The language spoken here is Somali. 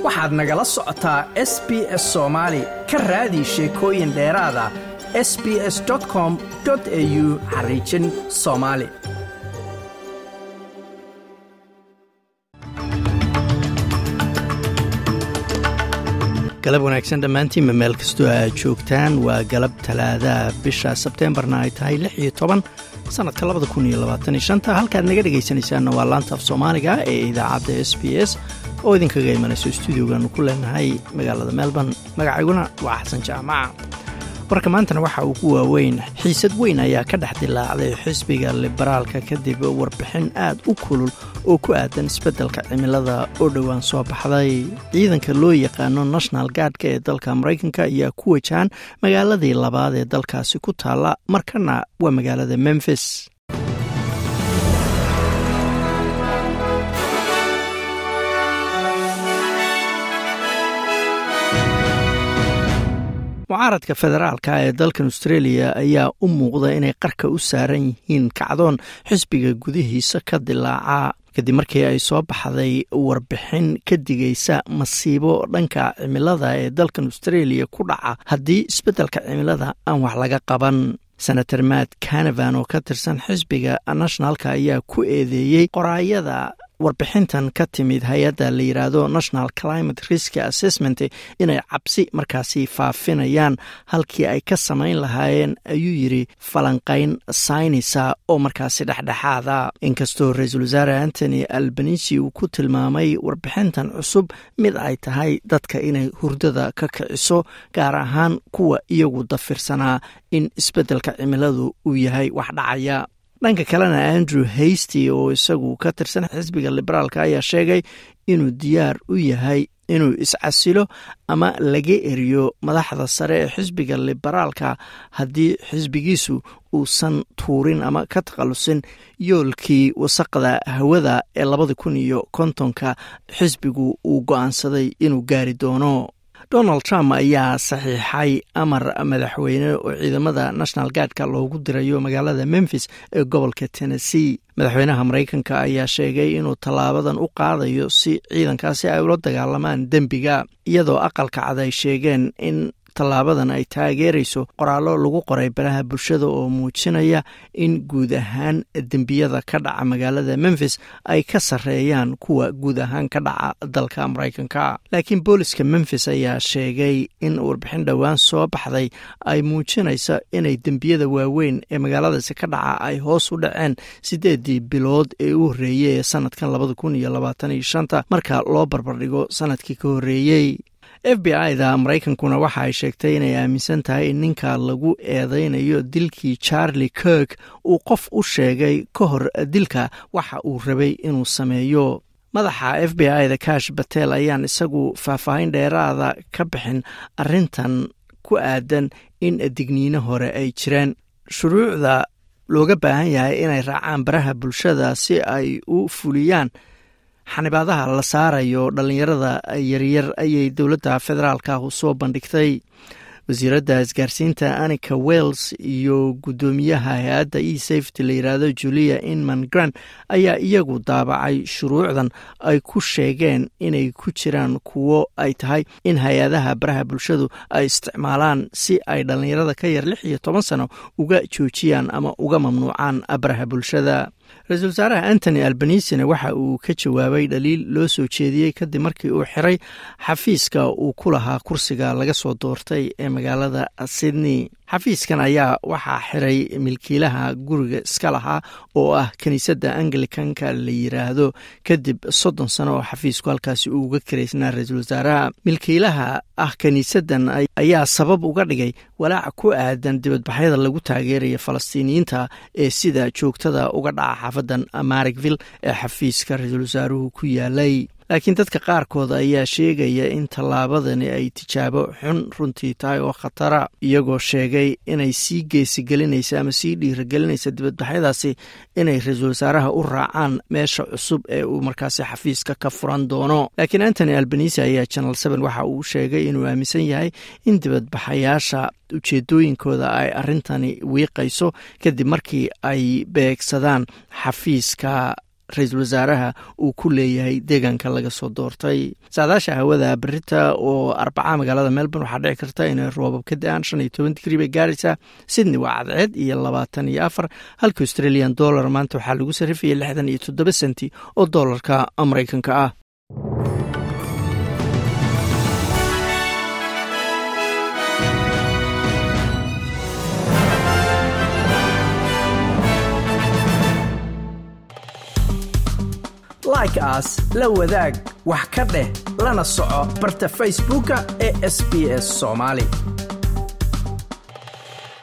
waxaad nagala socotaa s b s soomaali ka raadi sheekooyin dheeraada s b s com au xariijin soomaali galab wanaagsan dhammaantiinba meel kastoo aad joogtaan waa galab talaadaha bisha sebteembarna ay tahay lix iyo toban sannadka labada kun iyo labaatan iyo shanta halkaad naga dhegaysanaysaanna waa laanta af soomaaliga ee idaacadda s b s oo idinkaga imanayso stuudiogaanu ku leenahay magaalada melbourne magacayguna waa xasan jaamaca warka maantana waxa uu ku waaweyn xiisad weyn ayaa ka dhex dilaacday xisbiga liberaalka kadib warbixin aad u kulul oo ku aadan isbeddelka cimilada oo dhowaan soo baxday ciidanka loo yaqaano national gardka ee dalka maraykanka ayaa ku wajahan magaaladii labaad ee dalkaasi ku taalla markana waa magaalada memfis mucaaradka federaalka ee dalkan australia ayaa u muuqda inay qarka u saaran yihiin kacdoon xisbiga gudihiisa ka dilaaca kadib markii ay soo baxday warbixin ka digaysa masiibo dhanka cimilada ee dalkan australia ku dhaca haddii isbeddelka cimilada aan wax laga qaban senator matt canavan oo ka tirsan xisbiga nationalka ayaa ku eedeeyey qoraayada warbixintan ka timid hay-adda la yidhaahdo national climate risk assessment inay cabsi markaasi faafinayaan halkii ay ka samayn lahaayeen ayuu yidri falanqayn saynisa oo markaasi dhexdhexaada inkastoo ra-iisul wasaare antony albanisi uu ku tilmaamay warbixintan cusub mid ay tahay dadka inay hurdada ka kiciso gaar ahaan kuwa iyagu dafirsanaa in isbeddelka cimiladu uu yahay wax dhacaya dhanka kalena andrew hasty oo isagu ka tirsan xisbiga liberaalka ayaa sheegay inuu diyaar u yahay inuu iscasilo ama laga eriyo madaxda sare ee xisbiga liberaalka haddii xisbigiisu uusan tuurin ama ka takhalusin yoolkii wasaqda hawada ee labada kun iyo kontonka xisbigu uu go-aansaday inuu gaari doono donald trump ayaa saxiixay amar madaxweyne oo ciidamada national gardka loogu dirayo magaalada memfis ee gobolka tennessee madaxweynaha maraykanka ayaa sheegay inuu tallaabadan u qaadayo si ciidankaasi ay ula dagaalamaan dembiga iyadoo aqalka cad ay sheegeen in tallaabadan ay taageerayso qoraallo lagu qoray baraha bulshada oo muujinaya in guud ahaan dembiyada ka dhaca magaalada memfis ay ka sarreeyaan kuwa guud ahaan ka dhaca dalka maraykanka laakiin booliska memfis ayaa sheegay in warbixin dhowaan soo baxday ay muujinaysa inay dembiyada waaweyn ee magaaladaasi ka dhaca ay hoos u dhaceen siddeedii bilood ee u horreeyey ee sanadkan labada kun iyo labaatan iyo shanta marka loo barbardhigo sanadkii ka horreeyey f b i da maraykankuna waxa ay sheegtay inay aaminsan tahay in ninka lagu eedeynayo dilkii charlie kirk uu qof u sheegay ka hor dilka waxa uu rabay inuu sameeyo madaxa f b i da kash batel ayaan isagu faahfaahin dheeraada ka bixin arrintan ku aadan in digniino hore ay jireen shuruucda looga baahan yahay inay raacaan baraha bulshada si ay u fuliyaan xanibaadaha la saarayo dhallinyarada yaryar ayay dowladda federaalka soo bandhigtay wasiiradda isgaarsiinta anika wells iyo guddoomiyaha hay-adda e safety la yidhaahdo julia inman grant ayaa iyagu daabacay shuruucdan ay ku sheegeen inay ku jiraan kuwo ay tahay in hay-adaha baraha bulshadu ay isticmaalaan si ay dhallinyarada ka yar lix iyo toban sano uga joojiyaan ama uga mamnuucaan baraha bulshada ra-iisul wasaaraha antony albanisina waxa uu ka jawaabay dhaliil loo soo jeediyey kadib markii uu xiray xafiiska uu ku lahaa kursiga laga soo doortay ee magaalada sydney xafiiskan ayaa waxaa xiray milkiilaha guriga iska lahaa oo ah kiniisadda anglicanka la yiraahdo kadib soddon sano oo xafiisku halkaasi uu uga karaysnaa ra-iisul wasaaraha milkiilaha ah kiniisaddan ayaa sabab uga dhigay walaaca ku aadan dibadbaxyada lagu taageeraya falastiiniyiinta ee sida joogtada uga dhaca xaafadan marigville ee xafiiska ra-iisul wasaaruhu ku yaalay laakiin dadka qaarkood ayaa sheegaya in tallaabadani ay tijaabo xun runtii tahay oo khatara iyagoo sheegay inay sii geesigelinaysa ama sii dhiiragelinaysa dibadbaxyadaasi inay ra-iisul wasaaraha u raacaan meesha cusub ee uu markaasi xafiiska ka furan doono laakiin antony albanisi ayaa janal seven waxa uu sheegay inuu aaminsan yahay in dibadbaxayaasha ujeedooyinkooda ay arrintani wiiqayso kadib markii ay beegsadaan xafiiska ra-iisul wasaaraha uu ku leeyahay deegaanka laga soo doortay saadaasha hawada berita oo arbaca magaalada melbourne waxaa dhici karta inay roobab ka da-aan shan iyo toban digrii bay gaaraysaa sydney waa cadceed iyo labaatan iyo afar halka australian dollar maanta waxaa lagu sarrifayay lixdan iyo toddoba senti oo doolarka maraykanka ah like aas la wadaag wax ka dheh lana soco barta facebooka ee sb s somaali